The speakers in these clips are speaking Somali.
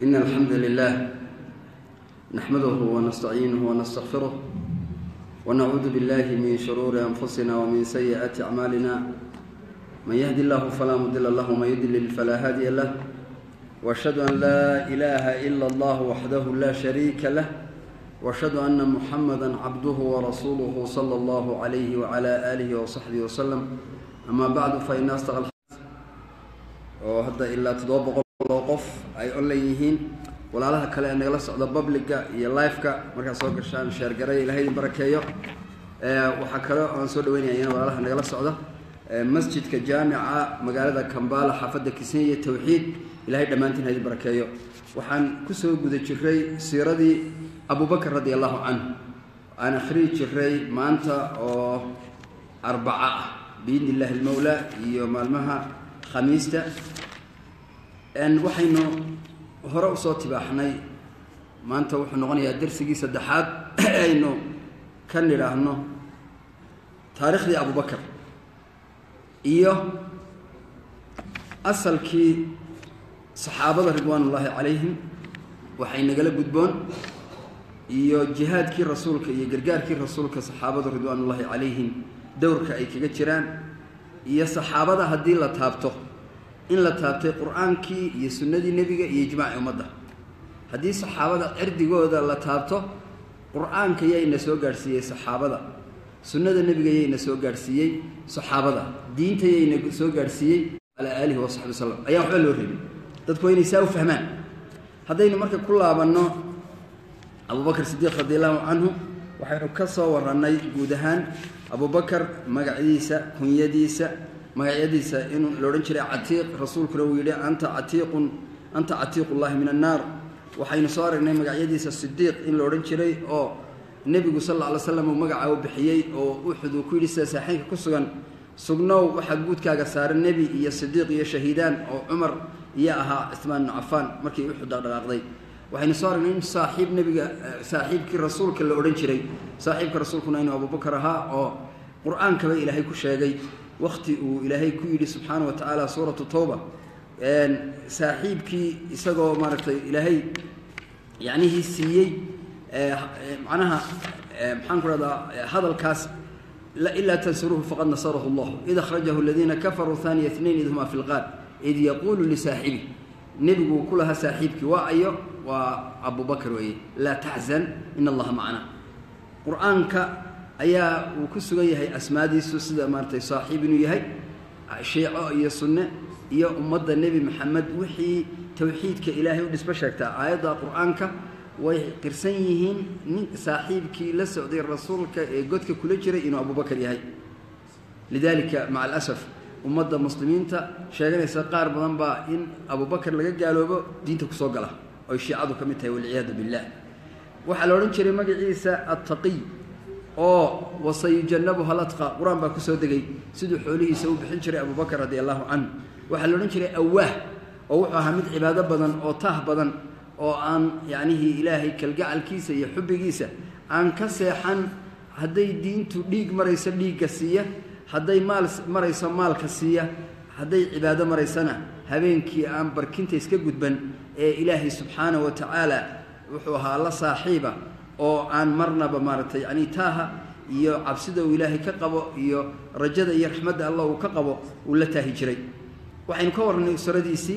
إن الحمد لله نحمده ونستعينه ونستغفره ونعوذ بالله من شرور أنفسنا ومن سيئات أعمالنا من يهد الله فلا مضل له ومن يضلل فلا هادي له وأشهد أن لا إله إلا الله وحده لا شريك له وأشهد أن محمدا عبده ورسوله صلى الله عليه وعلى آله وصحبه وسلم أما بعد فإن أصدق الحديث oo hadda ilaa toddoba boqol oo qof ay online yihiin walaalaha kale ee nagala socda publica iyo liveka markaad soo gashaan sheergaray ilahay idin barakeeyo waxaa kale aan soo dhaweynaya iyana walaalaha nagala socda masjidka jaamica magaalada kambala xaafadda kisenya tawxiid ilahay dhammaantiin ha idin barakeeyo waxaan kusoo guda jiray siiradii abubakr radi allahu canhu aan akhriyi jiray maanta oo arbaca ah biidni illahi almawla iyo maalmaha khamiista waxaynu hore usoo tibaaxnay maanta wuxuu noqonayaa darsigii saddexaad aynu ka nidhaahno taariikhdii abubakar iyo asalkii saxaabada ridwaan ullaahi calayhim waxay nagala gudboon iyo jihaadkii rasuulka iyo gargaarkii rasuulka saxaabadu ridwaan ullaahi calayhim dowrka ay kaga jiraan iyo saxaabada haddii la taabto in la taabtay qur-aankii iyo sunnadii nebiga iyo ijmaaci ummadda haddii saxaabada cirdigooda la taabto qur-aanka yayna soo gaadhsiiyey saxaabada sunnada nebiga yayna soo gaadhsiiyey saxaabada diinta yayna soo gaadhsiiyey calaa aalihi wasaxbi wasalam ayaan waxba loo rabin dadku waa inay saa u fahmaan haddaynu marka ku laabanno abubakar sidiiq radi allahu canhu waxaynu ka soo warannay guud ahaan abubakar magacyadiisa kunyadiisa magacyadiisa in la odhan jiray catiiq rasuulkuna uu yidhi anta catiiqun anta catiiqullahi min annaar waxaynu soo aragnay magacyadiisa sidiiq in la odhan jiray oo nebigu sal alla alay slam uu magacaa u bixiyey oo uxud uu ku yidhi sida saaxiinka ku sugan sugnow waxaa guudkaaga saaran nebi iyo sidiiq iyo shahiidaan oo cumar iyo ahaa cismaan ibnu cafaan markii uxud dhaqdhaqaaqday waxaynu soo aragnay in saaxiib nebiga saaxiibkii rasuulka la odhan jiray saaxiibka rasuulkuna inuu abubakar ahaa oo qur-aankaba ilaahay ku sheegay wakti uu ilaahay ku yidhi subxaana wa tacaala suuratu towba saaxiibkii isagoo maaragtay ilaahay yacnihii siiyey macnaha maxaan ku rahdaa hadalkaas ilaa tansuruuhu faqad nasarahu allah id akhrajahu aladiina kafaruu haaniya itnayn id huma fi lqaar id yaquulu lisaaxibi nebigu ku lahaa saaxiibkii waa ayo waa abubakar weeye laa taxzan in allaha macna qur-aanka ayaa uu ku sugan yahay asmaadiisu sida maaratay saaxiib inuu yahay shiico iyo sunne iyo ummadda nebi maxamed wixii towxiidka ilaahay u dhisbo sheegtaa aayadda qur-aanka way qirsan yihiin nin saaxiibkii la socday rasuulka ee godka kula jiray inuu abubakar yahay lidaalika maca alasaf ummadda muslimiinta sheeganaysa qaar badan baa in abubakar laga gaaloobo diinta kusoo gala oy shiicadu ka mid tahay walciyaadu billah waxaa la odhan jiray magaciisa attaqiy oo wasayujanabuha latqa qur-aan baa kusoo degay siduu xoolihiisa u bixin jiray abubakar radi allahu canhu waxaa la odhan jiray awaah oo wuxuu ahaa mid cibaado badan oo taah badan oo aan yacnihii ilaahay kalgacalkiisa iyo xubbigiisa aan ka seexan hadday diintu dhiig marayso dhiigga siiya hadday maal marayso maalka siiya hadday cibaado maraysana habeenkii aan barkinta iska gudban ee ilaahay subxaana wa tacaala wuxuu ahaa la saaxiiba oo aan marnaba maaragtay yacni taaha iyo cabsida uu ilaahay ka qabo iyo rajada iyo raxmadda allah uu ka qabo uu la taahi jiray waxaynu ka warnay usradiisii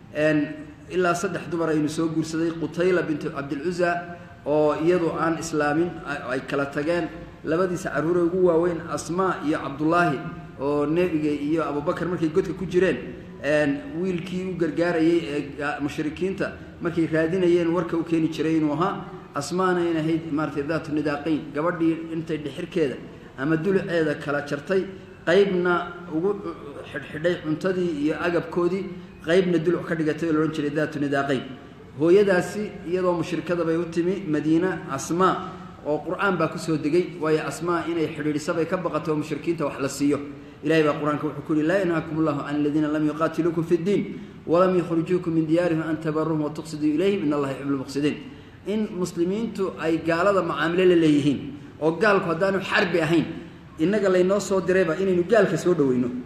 ilaa saddex dumar aynu soo guursaday qutayla bintu cabdilcusa oo iyadu aan islaamin ay kala tageen labadiisa carruure ugu waaweyn asmaa iyo cabdullaahi oo nebiga iyo abubakar markay godka ku jireen wiilkii u gargaarayay ee mushrikiinta markay raadinayeen warka u keeni jiray inuu ahaa asmaana in ahayd maaratay daatu nidaaqayn gabadhii intay dhixirkeeda ama duluceeda kala jartay qaybna ugu xidhxidhay cuntadii iyo agabkoodii qaybna duluc ka dhigatay oo laodhan jiray daatu nidaaqayn hooyadaasi iyadoo mushrikada bay u timi madiina asmaa oo qur-aan baa kusoo degay waayo asmaa inay xidhiidhisabay ka baqato oo mushrikiinta wax la siiyo ilahay baa qur-aanka wuxuu ku yihi laa yanhaakum allahu can aladiina lam yuqaatiluukum fi ddiin walam yukhrijuukum min diyaarihim an tabaruhum watuqsiduu ilayhim in allaha yuxibbu lmuqsidiin in muslimiintu ay gaalada macaamilo la leeyihiin oo gaalku haddaanu xarbi ahayn innaga laynoo soo dirayba inaynu gaalka soo dhoweyno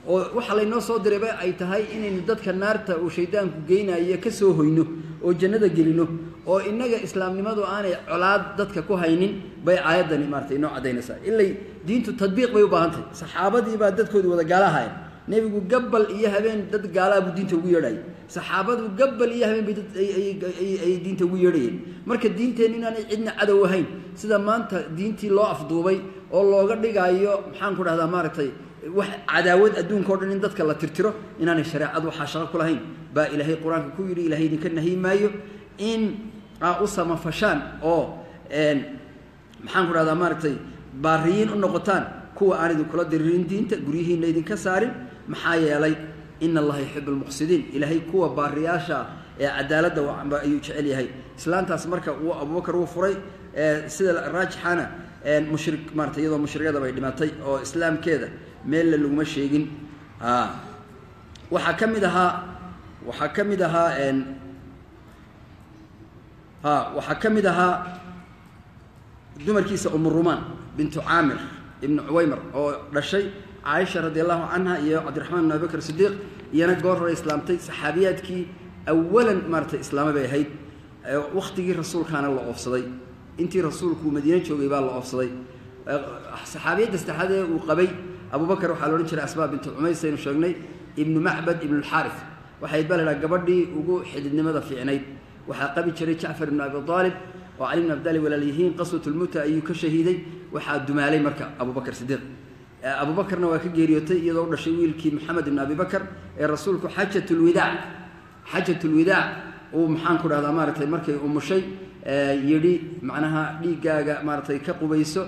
oo waxa laynoo soo dirayba ay tahay inaynu dadka naarta uu shaydaanku geynayo ka soo hoyno oo jannada gelino oo innaga islaamnimadu aanay colaad dadka ku haynin bay aayaddani maaratay inoo caddaynaysaa ilay diintu tadbiiq bay u baahan tahay saxaabadii baa dadkoodii wada gaalahayen nebigu gabbal iyo habeen dad gaalaa buu diinta ugu yeedhayay saxaabadu gabbal iyo habeen bay dad ayay diinta ugu yeedhayeen marka diinteen inaanay cidna cadow ahayn sida maanta diintii loo afduubay oo looga dhigaayo maxaan ku dhahdaa maaragtay wax cadaawad adduunka o dhan in dadka la tirtiro inaanay shareecadu waxaa shaqo ku lahayn baa ilaahay qur-aanka ku yidhi ilahay idinka nahiy maayo in aa u samafashaan oo maxaan ku dhahdaa maaragtay baariyiin u noqotaan kuwa aan idinkula diriirin diinta guryihiinna idinka saarin maxaa yeelay ina allaha yuxibu lmuqsidiin ilaahay kuwa baariyaasha ee cadaaladda ayuu jecel yahay islaantaas marka uu abubakar uu furay sida raajixana mushri maarata iyadoo mushrikada bay dhimatay oo islaamkeeda meelle laguma sheegin waxaa ka mid ahaa waxaa ka mid ahaa a waxaa ka mid ahaa dumarkiisa umurumaan bintu caamir ibnu cuwaymar oo dhashay caaisha radi allahu canha iyo cabdiraxmaan bin abi bakr sidiiq iyana goor hore islaamtay saxaabiyaadkii awalan maaratay islaama bay ahayd wakhtigii rasuulkaana la oofsaday intii rasuulku madiine joogay baa la oofsaday saxaabiyadda saddexaad ee uu qabay abubakar waxaa la odhan jiray asmaa bintu cumays aynu sheegnay ibnu macbad ibnu lxaarif waxayd baa la idhaha gabadhii ugu xididnimada fiicnayd waxaa qabi jiray jacfar ibnu abi aalib oo cali bn abdali walaalyihiin qaswatulmuta ayuu ka shahiiday waxaa dumaalay marka abubakar sidiiq abubakarna waa ka geeriyootay iyadoo u dhashay wiilkii maxamed ibn abi bakar ee rasuulku xajatulwidaac xajatulwidaac uu maxaan ku dhahdaa maaratay markay umushay yidhi macnaha dhiiggaaga maaratay ka qubayso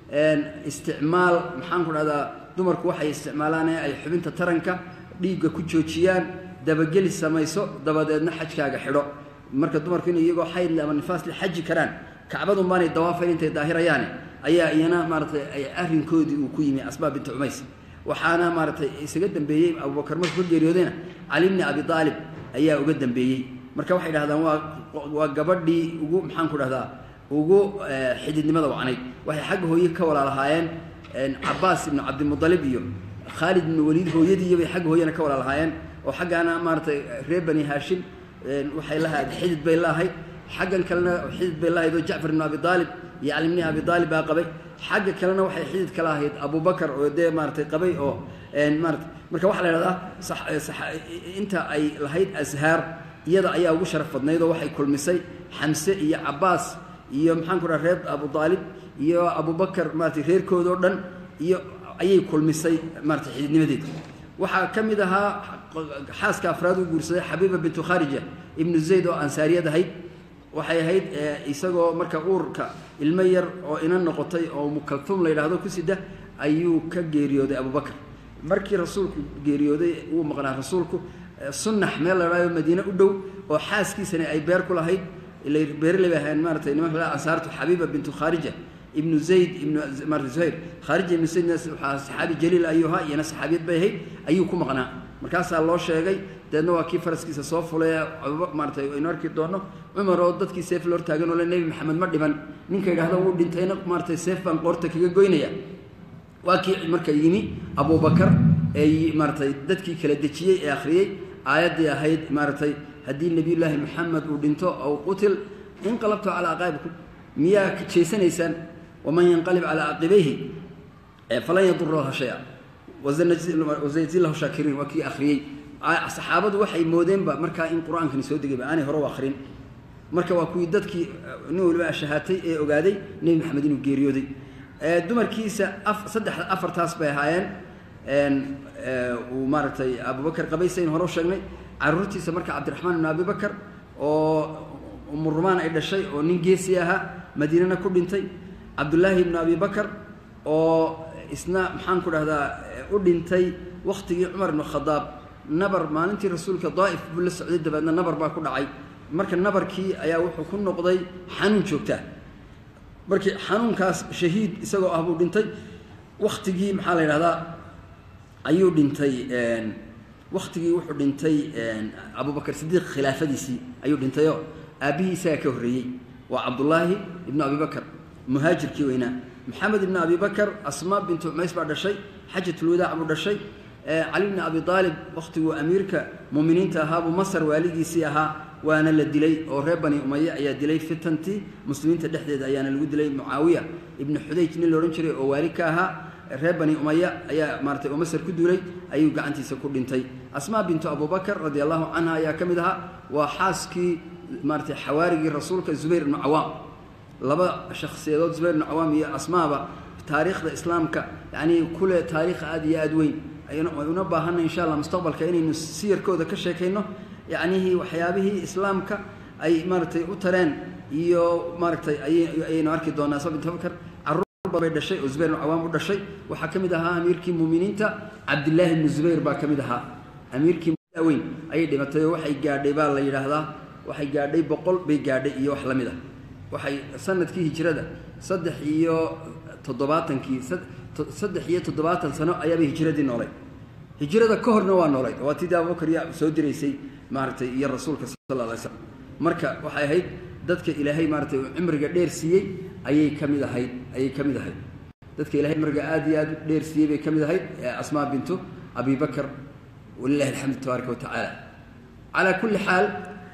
isticmaal maxaan ku dhahdaa dumarku waxay isticmaalaan ee ay xubinta taranka dhiigga ku joojiyaan dabageli samayso dabadeedna xajkaaga xidho marka dumarku in iyagoo xaydle ama nifaasle xaji karaan kacbadun baanay dawaafayn intay daahirayaane ayaa iyana maaratay ay arrinkoodii uu ku yimi asbaab binti cumays waxaana maaratay isaga dambeeyey abubakar markuu ka geeriyoodayna cali bni abi aalib ayaa uga dambeeyey marka waxay dhahdaan waa waa gabadhii ugu maxaan ku dhahdaa ugu xididnimada wacnayd waxay xagga hooye ka walaalahaayeen cabaas ibnu cabdimudalib iyo khaalid ibnu waliid hooyadiiyo bay xagga hooyana ka walaalahaayeen oo xaggaana maaratay reer bani haashim waxay lahayd xidid bay laahayd xaggan kalena xidid bay lahayd oo jacfar ibnu abi aalib iyo cali bni abi aalib baa qabay xagga kalena waxay xidid ka lahayd abubakar oo dee maaratay qabay oo maarata marka waxaa la idhahdaa inta ay lahayd ashaar iyada ayaa ugu sharaf badnayd oo waxay kulmisay xamse iyo cabaas iyo maxaan ku dhaha reer abu aalib iyo abubakar maaratay reerkoodao dhan iyo ayay kulmisay maaratay xididnimadeeda waxaa ka mid ahaa xaaska afraad u guursaday xabiiba bintu kharija ibnu zayd oo ansaariyad ahayd waxay ahayd isagoo marka uurka ilmo yar oo ina noqotay oo mukaltum la yidhaahdo ku sida ayuu ka geeriyooday abubakar markii rasuulku geeriyooday uu maqnaa rasuulku sunnax meel la dhahdo madiine u dhow oo xaaskiisani ay beer ku lahayd beerley bay ahayn maaratay nimanka la ansaartu xabiiba bintu kharija ibnu zayd ibnu maarata zuhayr khaarija ibnu zaydna waxaa saxaabi jaliil ayuu ahaa iyana saxaabiyad bay ahayd ayuu ku maqnaa markaasaa loo sheegay deedna waa kii faraskiisa soo fulay maaratay aynu arki doonno cumar oo dadkii seef la hortaagan oo le nebi maxamed ma dhiban ninka yidhahda wuu dhintayna maaratay seef baan qoorta kaga goynaya waa kii marka yimi abubakar ee maaratay dadkii kala dejiyey ee akhriyey aayaddii ahayd maaratay haddii nebiyullaahi maxamed uu dhinto aw qutil inqalabtu calaa aqaabikum miyaa jeesanaysaan waman yanqalib calaa caqibayhi falan yadura laha shaya wasayajzi lahu shaakiriin waa kii akhriyey saxaabadu waxay moodeenba markaa in qur-aankani soo degayba aanay hore u akhrin marka waa kuwii dadkii nin waliba shahaatay ee ogaaday nebi maxamed inuu geeriyooday dumarkiisa saddexda afartaas bay ahaayeen uu maaragtay abubakar qabaysayn hore u sheegnay caruurtiisa marka cabdiraxmaan ibnu abi bakar oo umurumaan ay dhashay oo nin geesi ahaa madiinana ku dhintay cabdullaahi ibnu abi bakar oo isna maxaan ku dhahdaa u dhintay wakhtigii cumar ibnu khadaab nabar maalintii rasuulka daa'if buu la socday dabeedna nabar baa ku dhacay marka nabarkii ayaa wuxuu ku noqday xanuun joogtaa markii xanuunkaas shahiid isagoo ah buu dhintay wakhtigii maxaa la yidhahdaa ayuu dhintay wakhtigii wuxuu dhintay abubakar sidiiq khilaafadiisii ayuu dhintayoo aabbihii isagaa ka horreeyey waa cabdullaahi ibnu abi bakar muhaajirkii weynaa maxamed ibnu abi bakar asmaa bintu cumays baa dhashay xajatulwadaac buu dhashay cali bni abi aalib wakhtiguu amiirka muminiinta ahaa buu masar waaligiisii ahaa waana la dilay oo reer bani umaye ayaa dilay fitantii muslimiinta dhexdeeda ayaana lagu dilay mucaawiya ibnu xudayj nin la odhan jiray oo waali ka ahaa reer bani umaya ayaa maaratay oo masar ku duulay ayuu gacantiisa ku dhintay asmaa bintu abubakar radi allahu canha ayaa ka mid ahaa waa xaaskii maaratay xawaarigii rasuulka zubayr ibnu cawaam laba shakhsiyadood zubayr ibnu cawaam iyo asmaaba taariikhda islaamka yacnii kule taariikh aada iyo aada weyn una baahanna insha allah mustaqbalka inaynu siyarkooda ka sheekayno yacnihii waxyaabihii islaamka ay maaratay u tareen iyo maaratay ayaynu arki doonaa sa bintu abubakar bay dhashay oo zubayr ibnu cawaam u dhashay waxaa ka mid ahaa amiirkii muuminiinta cabdillaahi ibnu zubayr baa ka mid ahaa amiirkii weyn ayay dhimatay oo waxay gaadhay baa la yidhaahdaa waxay gaadhay boqol bay gaadhay iyo wax la mid ah waxay sanadkii hijrada saddex iyo toddobaatankii saddex iyo toddobaatan sano ayaabay hijradii noolay hijrada ka horna waa noolayd waa tidii abubakar yaa soo diraysay maaragtay iyo rasuulka sal lla alay slam marka waxay ahayd dadka ilaahay maaratay uu cimriga dheer siiyey ayay ka mid ahayd ayay ka mid ahayd dadka ilahay cimriga aada iyo aada u dheer siiyey bay ka mid ahayd asmaa bintu abi bakr walilahi alxamdu tabaaraka wa tacaala calaa kulli xaal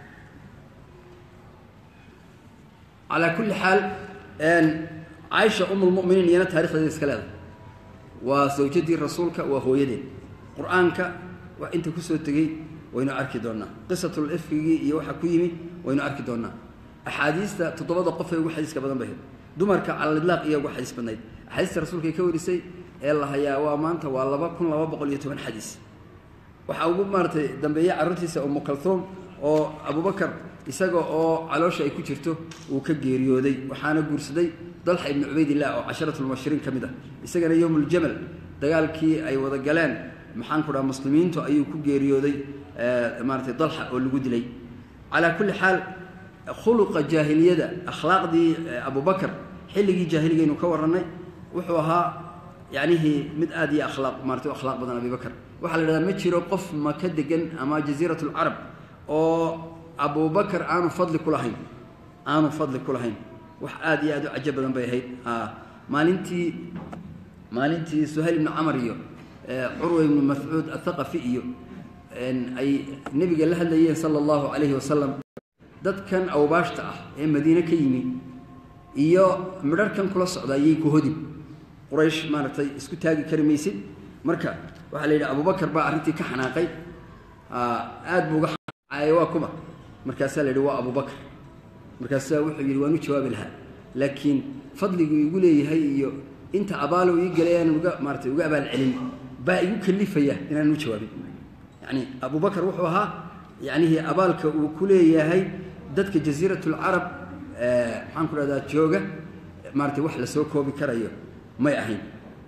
calaa kulli xaal caaisha um lmuminiin iyana taarikhdeeda iska leedahay waa sawjadii rasuulka waa hooyadeed qur-aanka wax inta kusoo tegey waynu arki doonaa qisatul ifkigii iyo waxa ku yimi waynu arki doonaa axaadiista toddobada qof ee ugu xadiiska badan bahayd dumarka calalilaaq iyo ugu xadiis badnayd axaadiista rasuulkay ka warisay ee la hayaa waa maanta waa laba kun laba boqol iyo toban xadiis waxaa ugu maaratay dambeeye carruurtiisa umu kalhuum oo abubakar isaga oo caloosha ay ku jirto uu ka geeriyooday waxaana guursaday dalxa ibnu cubaydillah oo casharatulmubashiriin ka mid ah isagana yowmuljamal dagaalkii ay wada galeen maxaan ku dhaha muslimiintu ayuu ku geeriyooday maaratay dalxa oo lagu dilay calaa kulli xaal khuluqa jaahiliyada akhlaaqdii abubakar xilligii jaahiligaynu ka warannay wuxuu ahaa yacnihii mid aada iyo akhlaaq maarata u akhlaaq badan abibakar waxaa la idhahdaa ma jiro qof maka degan ama jasiirat lcarab oo abubakar aanu fadli ku lahayn aanu fadli ku lahayn wax aada iyo aada u cajo badan bay ahayd maalintii maalintii suhayl ibnu camar iyo curwa ibnu mascuud athaqafi iyo ay nebiga la hadlayeen sala allahu calayhi wasalam dadkan awbaashta ah ee madiine ka yimi iyo midharhkan kula socda ayay ku hodin quraysh maaragtay isku taagi kari maysid marka waxaa la yidhi abubakar baa arrintii ka xanaaqay aad buu uga xanaaqay waa kuma markaasaa la yidhi waa abubakar markaasaa wuxuu yidhi waan u jawaabi lahaa laakiin fadliguu igu leeyahay iyo inta abaalo ii galay aanan uga maaratay uga abaal celin baa igu kalifaya inaanan u jawaabin yacni abubakar wuxuu ahaa yacnihii abaalka uu ku leeyahay dadka jasiirat lcarab maxaan ku dhahdaa jooga maaratay wax lasoo koobi karayo may ahayn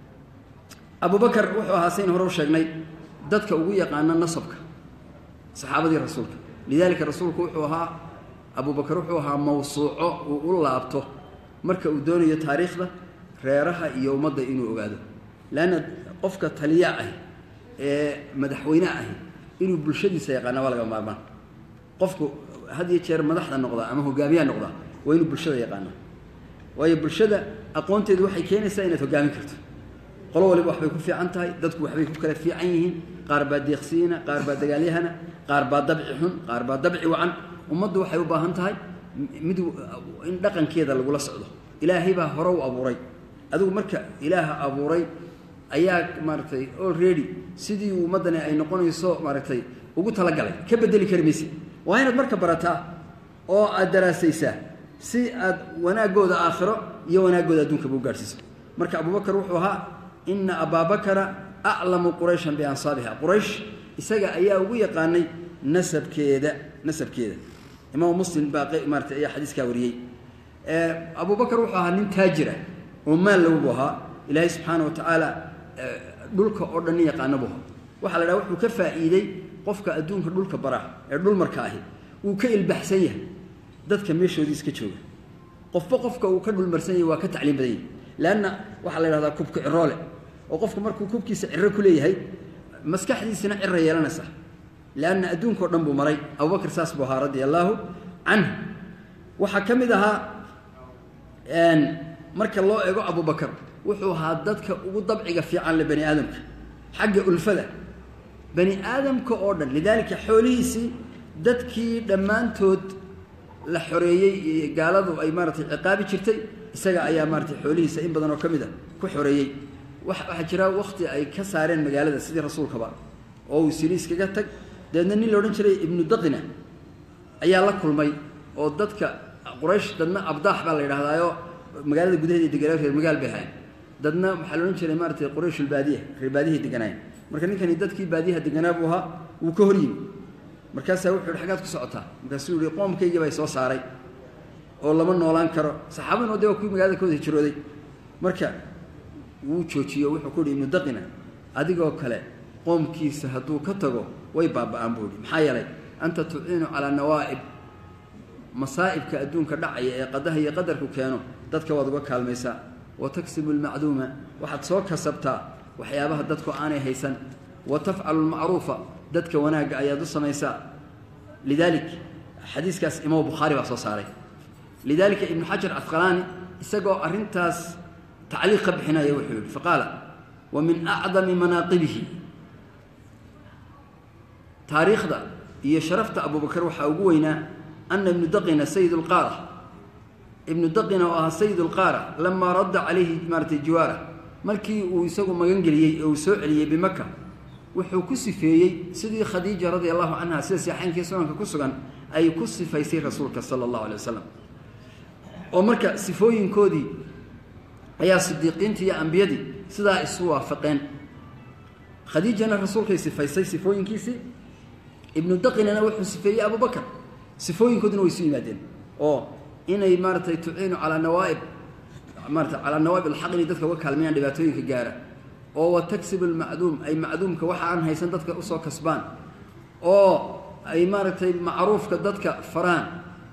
abubakar wuxuu ahaa sayn hore u sheegnay dadka ugu yaqaana nasabka saxaabadii rasuulka lidaalika rasuulku wuxuu ahaa abubakar wuxuu ahaa mawsuuco uu u laabto marka uu doonayo taariikhda reeraha iyo ummadda inuu ogaado leanna qofka taliya ah ee madaxweyne ahi inuu bulshadiisa yaqaana waa laga maarmaan qofku had iyo jeer madaxda noqdaa ama hogaamiyaha noqdaa waa inuu bulshada yaqaana waayo bulshada aqoonteedu waxay keenaysaa inaad hogaamin karto qolo waliba waxbay ku fiican tahay dadku waxbay ku kala fiican yihiin qaar baa deeqsiina qaar baa dagaalyahana qaar baa dabci xun qaar baa dabci wacan ummaddu waxay u baahan tahay mid in dhaqankeeda lagula socdo ilaahay baa hore u abuuray adigu marka ilaaha abuuray ayaa maaragtay already sidii ummaddani ay noqonayso maaragtay ugu talagalay ka bedeli kari mayse waa inaad marka barataa oo aad daraasaysaa si aad wanaaggooda aakhiro iyo wanaaggooda adduunkaba u gaadhsiiso marka abubakar wuxuu ahaa ina abaabakara aclamu qurayshan biansaabiha quraysh isaga ayaa ugu yaqaanay nasabkeeda nasabkeeda imaam muslim baa maarata ayaa xadiiskaa wariyey abubakar wuxuu ahaa nin taajira oo maal lowbu ahaa ilaahay subxaana wa tacaala dhulka oo dhan nin yaqaana bu ahaa waxaa la dhaha wuxuu ka faa'iidey qofka adduunka dhulka bara ee dhulmarka ahi wuu ka ilbaxsan yahay dadka meeshoodii iska jooga qofba qofka uu ka dhulmarsan yahay waa ka tacliim badan yahay leanna waxaa la yidhahdaa kubka ciroole oo qofku markuu kubkiisa ciro ku leeyahay maskaxdiisina cira yeelanaysa leanna adduunkao dhan buu maray abubakar saas buu ahaa radia allaahu canhu waxaa ka mid ahaa marka loo eego abubakar wuxuu ahaa dadka ugu dabciga fiican le bani aadamka xagga ulfada bani aadamka oo dhan lidaalika xoolihiisii dadkii dhammaantood la xoreeyey gaaladu ay maaratay ciqaabi jirtay isaga ayaa maaratay xoolihiisa in badan oo ka mid a ku xoreeyey waxaa jira wakti ay ka saareen magaalada sidii rasuulkaba oo uu siri iskaga tag dabeedna nin la odhan jiray ibnu daqina ayaa la kulmay oo dadka quraysh dadna abdaax baa la yidhahdaayo magaalada gudaheeda deganaa reer magaal bay ahayn dadna waxaa la odhan jiray maaratay qurayshulbaadiya reer baadiyahay deganaayeen marka ninkani dadkii baadiyaha deganaa buu ahaa wuu ka hor yimi markaasaa wuxuu yihi xaggaad ku socotaa markaasuu yihi qoomkaygii baa soo saaray oo lama noolaan karo saxaabaduna de waa kuwii magaalada ka wada hijrooday marka wuu joojiyo wuxuu ku yihi ibnu daqina adigoo kale qoomkiisa hadduu ka tago way baaba-aan buu yihi maxaa yeelay anta tuciinu calaa nawaa'ib masaa'ibka adduunka dhacaya ee qadaha iyo qadarku keeno dadka waad uga kaalmaysaa wa taksibu almacduuma waxaad soo kasabtaa waxyaabaha dadku aanay haysan wa tafcalu lmacruufa dadka wanaagga ayaad u samaysaa lidaalik xadiiskaas imaam bukhaari baa soo saaray lidaalika ibnu xajar cafqalaani isagoo arrintaas tacliiq ka bixinaya wuxuu yihi faqaala wa min acdami manaaqibihi taariikhda iyo sharafta abubakar waxaa ugu weynaa ana ibnu daqina sayid lqaara ibnu daqina oo ahaa sayid lqaara lamaa radda calayhi maaratay jiwaara markii uu isagu magangeliyey oo uu soo celiyey bimaka wuxuu ku sifeeyey sidii khadiija radia allahu canha sida saxeenkii sunanka ku sugan ay ku sifaysay rasuulka sala allahu alay wasalam oo marka sifooyinkoodii ayaa sidiiqiintii iyo ambiyadii sidaa isu waafaqeen khadiijana rasuulkay sifaysay sifooyinkiisii ibnu daqinana wuxuu sifeeyey abubakar sifooyinkoodina way isu yimaadeen oo inay maaratay tuciinu calaa nawaaib maarata calaa nawaa'ib alxaq inay dadka uga kaalmayaan dhibaatooyinka gaara oo wa taksibu almacduum ay macduumka waxa aan haysan dadka usoo kasbaan oo ay maaragtay macruufka dadka faraan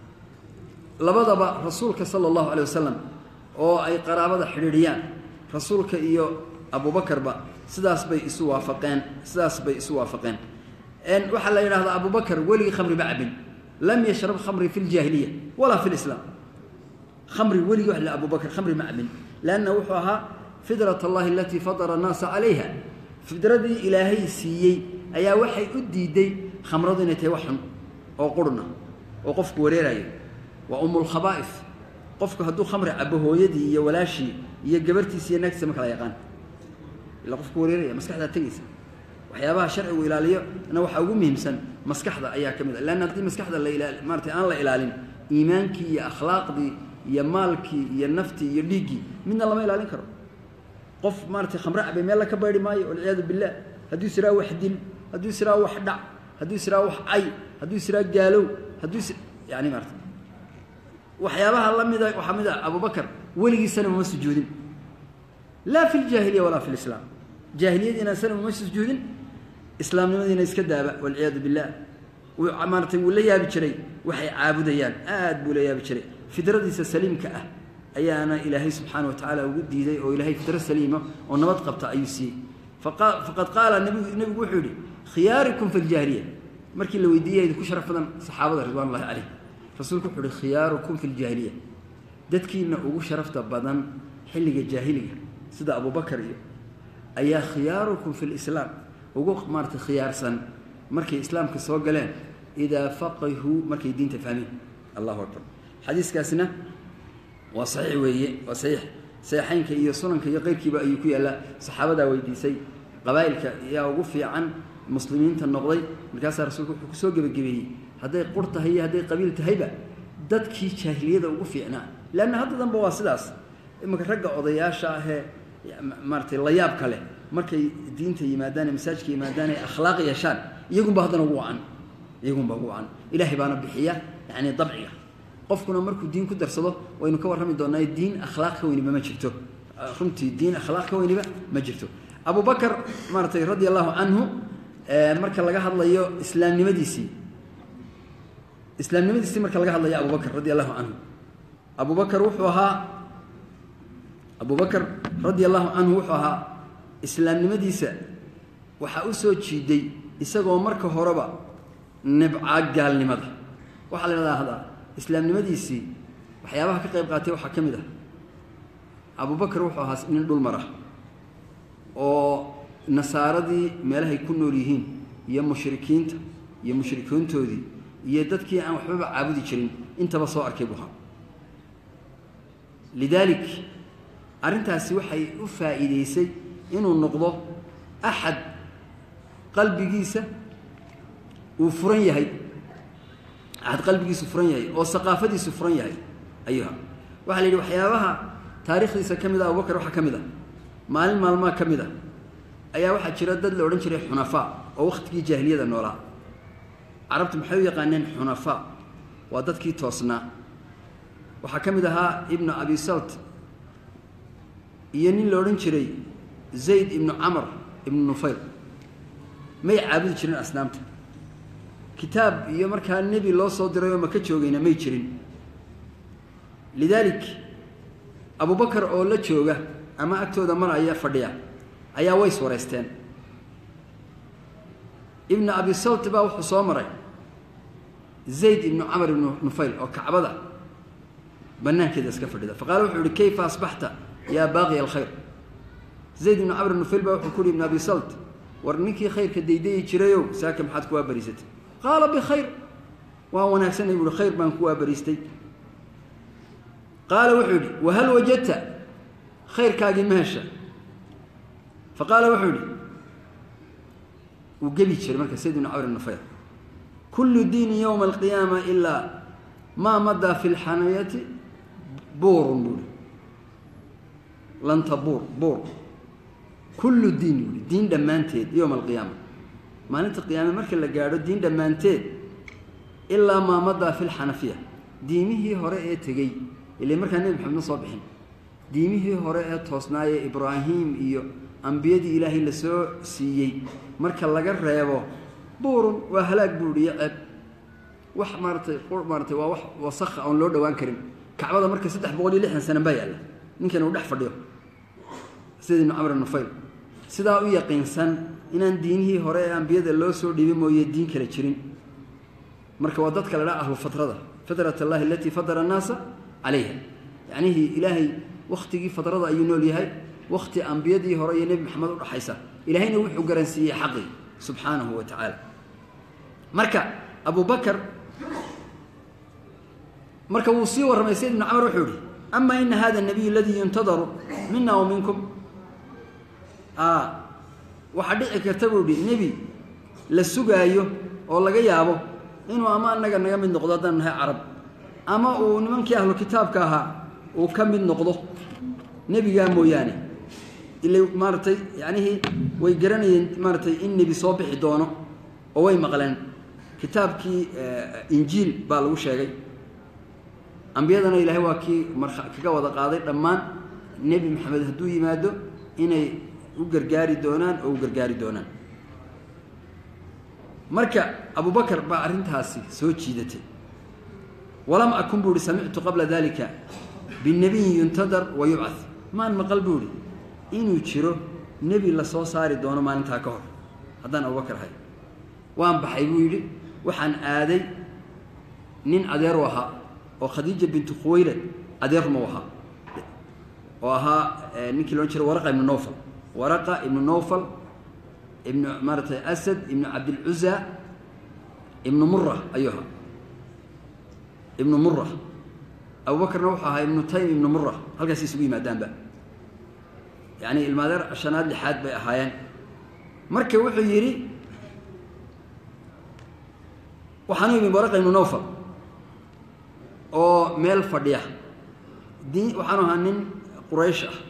labadaba rasuulka sala allahu alay wasalam oo ay qaraabada xidhiidhiyaan rasuulka iyo abubakarba sidaas bay isu waafaqeen sidaas bay isu waafaqeen waxaa la yidhahdaa abubakar weligii khamri ma cabin lam yashrab khamri fi ljaahiliya walaa fi lislaam khamri weligii wax la abubakar khamri ma cabin leanna wuxuu ahaa fidrat allahi alatii fadara annaasa calayha fidradii ilaahay siiyey ayaa waxay u diiday khamradu inay tahay wax xun oo qurhna oo qofku wareerayo waa umulkhabaa'if qofku hadduu khamri cabo hooyadii iyo walaashii iyo gabartiisi iyo naagtiisa ma kala yaqaan ila qofku wareeraya maskaxdaa tegaysa waxyaabaha sharcigu ilaaliyo na waxaa ugu muhiimsan maskaxda ayaa ka mid a leanna haddii maskaxda la ilaali maaratay aan la ilaalin iimaankii iyo akhlaaqdii iyo maalkii iyo naftii iyo dhiiggii midna lama ilaalin karo qof maaratay khamre cabay meel la ka baydi maayo walciyaadu billah hadduu isiraa wax dil hadduu isiraa wax dhac hadduu isiraa wax cay hadduu isiraa gaalow hadduu is yani maarata waxyaabaha la mida waxaa mid a abubakar weligiisana uma sujuudin laa fi ljaahiliya walaa fi lislaam jaahiliyadiina sana uma sujuudin islaamnimadiina iska daaba walciyaadu billah maaratay wuu la yaabi jiray waxay caabudayaan aad buu la yaabi jiray fidradiisa saliimka ah ayaana ilaahay subxaana wa tacaala ugu diiday oo ilaahay fidro saliima oo nabad qabta ayuu siiyey faqad qaala nbigu nebigu wuxuu yihi khiyaarikum fi ljaahiliya markii la weydiiyay idinku sharaf badan saxaabada ridwan ullahi caleyh rasuulku wuxuu uhi khiyaarukum fi ljaahiliya dadkiina ugu sharafta badan xilliga jaahiliga sida abubakar iyo ayaa khiyaarukum fi lislaam ugu maaratay khiyaarsan markay islaamka soo galeen idaa faqihuu markay diinta fahmeen allahu akbar xadiiskaasna waa saxiix weeye waa saxiix saxiixaynka iyo sunanka iyo keyrkiiba ayuu ku yaallaa saxaabadaa weydiisay qabaa'ilka ayaa ugu fiican muslimiinta noqday markaasaa rasuulku wuxuu kusoo gebagabeeyey hadday qur tahay iyo hadday qabiil tahayba dadkii jaahiliyada ugu fiicnaa leanna hadda danba waa sidaas imanka ragga odayaasha ahee maaratay layaabka leh markay diinta yimaadaan ee masaajidka yimaadaan ee akhlaaq yeeshaan iyagunba haddana ugu wacan iyagunba ugu wacan ilaahay baana bixiya yacni dabciga qofkuna markuu diin ku darsado waynu ka warrami doonaa diin akhlaaq ka weyniba ma jirto runtii diin akhlaaq ka weyniba ma jirto abubakar maaratay radia allahu canhu marka laga hadlayo islaamnimadiisii islaamnimadiisii marka laga hadlayo abubakar radia allahu canhu abubakar wuxuu ahaa abubakar radia allahu canhu wuxuu ahaa islaamnimadiisa waxaa u soo jiiday isagoo marka horeba nibcaa gaalnimada waxaa la idhahdaa islaamnimadiisii waxyaabaha ka qayb qaatay waxaa ka mid ah abubakar wuxuu ahaa nin dhul mara oo nasaaradii meelahay ku nool yihiin iyo mushrikiinta iyo mushrikiintoodii iyo dadkii aan waxbaba caabudi jirin intaba soo arkay buu ahaa lidaalik arrintaasi waxay u faa'iidaysay inuu noqdo axad qalbigiisa uu furan yahay axad qalbigiisu furan yahay oo saqaafadiisu furan yahay ayuha waxaa la yidhi waxyaabaha taarikhdiisa ka mid ah abubakar waxaa ka mid ah maalin maalmaa ka mid ah ayaa waxaa jira dad la odhan jiray xunafaa oo wakhtigii jaahiliyada noolaa carabtu maxay u yaqaaneen xunafaa waa dadkii toosnaa waxaa ka mid ahaa ibnu abi salt iyo nin la odhan jiray zayd ibnu camar ibnu nufayl may caabudi jirin asnaamta kitaab iyo markaa nebi loo soo diray oo maka joogayna may jirin lidaalik abubakar oo la jooga ama agtooda maraya fadhiya ayaa ways wareysteen ibnu abi salt baa wuxuu soo maray zayd ibnu camar ibnu nufayl oo kacbada banaankeeda iska fadhida faqaala wuxuu ihi kayfa asbaxta yaa baaqiya alkhayr zayd ibnu camr ibn nufayl baa wuxuu ku uhi ibnu abi salt war ninkii khayrka daydayi jirayow saaka maxaad kuwaa bariisatay qaala bikhayr waa wanaagsanay buuhi khayr baan kuwaa bariistay qaala wuxuu yidhi wahal wajadta khayrkaagii ma hesha fa qaala wuxuu yidhi wuu gebi jiray marka sayd ibnu camr ibn nufayl kullu diini yowma alqiyaama ilaa maa madaa fi lxanayati buurun buuhi lanta buur buur kullu diin buuhi diin dhammaanteed yowma alqiyaama maalinta qiyaame marka la gaadho diin dhammaanteed ilaa maa madaa fi lxanafiya diimihii hore ee tegey ile markaa nebi maxamed ma soo bixin diimihii hore ee toosnaaye ibraahim iyo ambiyadii ilaahay la soo siiyey marka laga reebo buurun waa halaag buuhi iyo ceeb wax maaratay maaratay waa wax wasakha oon loo dhowaan karin kacbada marka saddex boqol iyo lixdan sana baa yaalla ninkan uu dhex fadhiyo sida ibnu camr nufayl sidaa u yaqiinsan inaan diinihii hore ee ambiyada loo soo dhiibay mooye diin kale jirin marka waa dadka la dhaa ahlu fatrada fitrat allahi alatii fadara annaasa calayha yacnihii ilaahay wakhtigii fadrada ayuu nool yahay wakhti ambiyadii hore iyo nebi maxamed udhaxaysa ilaahayna wuxuu garansiiyey xaqii subxaanahu wa tacaala marka abu bakar marka wuu sii warramay sayd ibnu camar wuxuu ihi ama ina hada nabiy aladii yuntadaru mina wa minkum waxaa dhici karta buu ihi nebi la sugaayo oo laga yaabo inuu ama annaga naga mid noqdo haddaan nahay carab ama uu nimankii ahlu kitaabka ahaa uu ka mid noqdo nebigaa mooyaane ila maaratay yanihii way garanayeen maaratay in nebi soo bixi doono oo way maqleen kitaabkii injiil baa lagu sheegay ambiyadana ilaahay waa kii marka kaga wada qaaday dhammaan nebi maxamed hadduu yimaado inay u gargaari doonaan oo u gargaari doonaan marka abubakar baa arrintaasi soo jiidatay walam akun buu ihi samictu qabla dalika binabiyin yuntadar wa yubcad maan maqal buu ihi inuu jiro nebi la soo saari doono maalintaa ka hor haddaan abubakar ahay waan baxay buu yidhi waxaan aaday nin adeeru ahaa oo khadiija bintu khuwaylad adeeruma u ahaa oo ahaa ninkii loodhan jiray waraqa ibnu nowfal waraqa ibnu nowfal ibnu maaratay asad ibnu cabdilcuza ibnu mura ayuu ahaa ibnu mura abubakarna wuxuu ahaa ibnu taym ibnu mura halkaas isugu yimaadaanba yacni ilmaadeer shanaad lixaad bay ahaayeen marka wuxuu yidhi waxaanu imi waraqa ibnu nowfal oo meel fadhiya diin waxaanu ahaa nin quraysh ah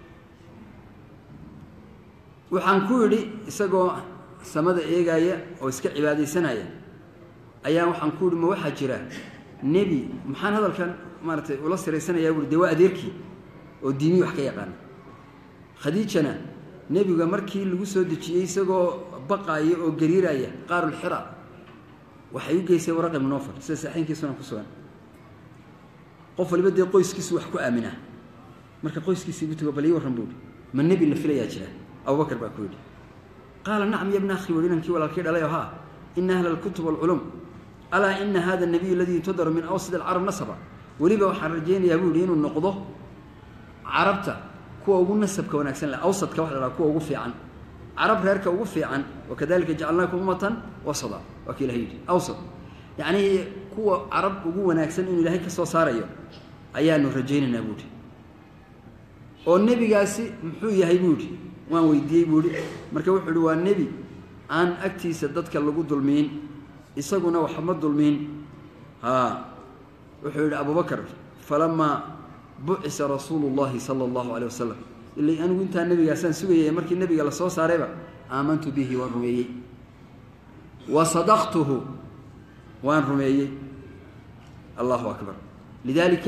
waxaan ku yidhi isagoo samada eegaya oo iska cibaadaysanaya ayaa waxaan ku yidhi ma waxaa jira nebi maxaan hadalkan maaratay ula siraysanayaa buui dee waa adeerkii oo diimii wax ka yaqaana khadiijana nebiga markii lagu soo dejiyey isagoo baqaaya oo gariiraya qaarulxira waxay u geysay waraq ibnu nofal sida saaxiinkiisuna ku sugan qof waliba dee qoyskiisu wax ku aaminaa marka qoyskiisii bu tago bal ii warran buuhi ma nebi la filayaa jira abubakar baa ku yidhi qaala nacam ya bna akhi wuhi inankii walaalkii dhalayo haa ina ahla alkutub walculum alaa ina hada nabiy aladii yuntadaru min awsad alcarab nasaba weliba waxaan rajaynayaa buu yihi inuu noqdo carabta kuwa ugu nasabka wanaagsan leh awsadka waxa la haha kuwa ugu fiican carab reerka ugu fiican wakadalika jacalnaakum ummatan wasada waa ka ilahay yidhi awsad yacnii kuwa carab ugu wanaagsan inuu ilaahay ka soo saarayo ayaanu rajaynaynaa buuhi oo nebigaasi muxuu yahay buu yidhi waan weydiiyey buu ihi marka wuxuu ihi waa nebi aan agtiisa dadka lagu dulmiin isaguna waxma dulmiin haa wuxuu yidhi abubakar falamaa bucisa rasuulu llahi sala allahu caleyh wasalam ila anigu intaa nebigaasaan sugayay markii nebiga la soo saarayba aamantu bihi waan rumeeyey wa sadaqtuhu waan rumeeyey allahu akbar lidaalika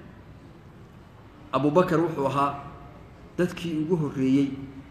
abu bakar wuxuu ahaa dadkii ugu horreeyey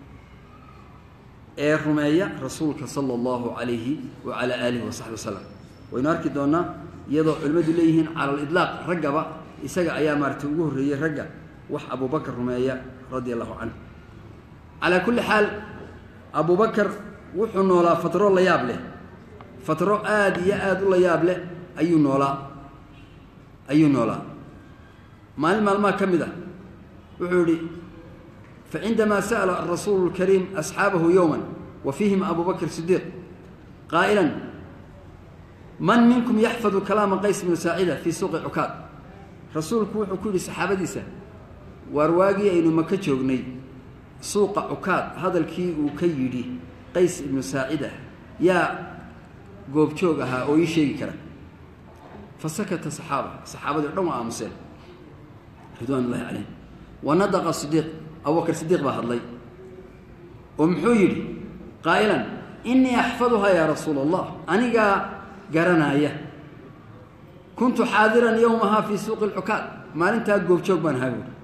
ee rumeeya rasuulka sala allahu calayhi wacalaa aalihi wasaxbi wasalam waynu arki doonnaa iyadoo culimmadu leeyihiin cala lidlaaq raggaba isaga ayaa maaratay ugu horreeyey ragga wax abubakar rumeeya radia allahu canhu calaa kulli xaal abubakar wuxuu noolaa fatro la yaab leh fatro aada iyo aada u la yaab leh ayuu noolaa ayuu noolaa maalin maalmaha ka mid ah wuxuu yihi facindamaa sa'ala arasuulu اlkariim asxaabahu yowma wa fiihim abu bakr sidiiq qaa'ila man minkum yaxfadu kalaama qays bnu saacida fii suuqi cukaad rasuulku wuxuu ku yidhi saxaabadiisa waar waagii aynu maka joognay suuqa cukaad hadalkii uu ka yidhi qays ibnu saacida yaa goobjoog ahaa oo ii sheegi kara fa sakata saxaaba saxaabadii o dhan waa aamuseen ridwaan ullahi calayhim wa nadaqa sidiiq abubakar sidiiq baa hadlay oo muxuu yidhi qaa'ilan innii axfaduhaa yaa rasuula allah anigaa garanaaya kuntu xaadiran yowmahaa fii suuqi lcukaad maalintaa goobjoog baan ahaa buuri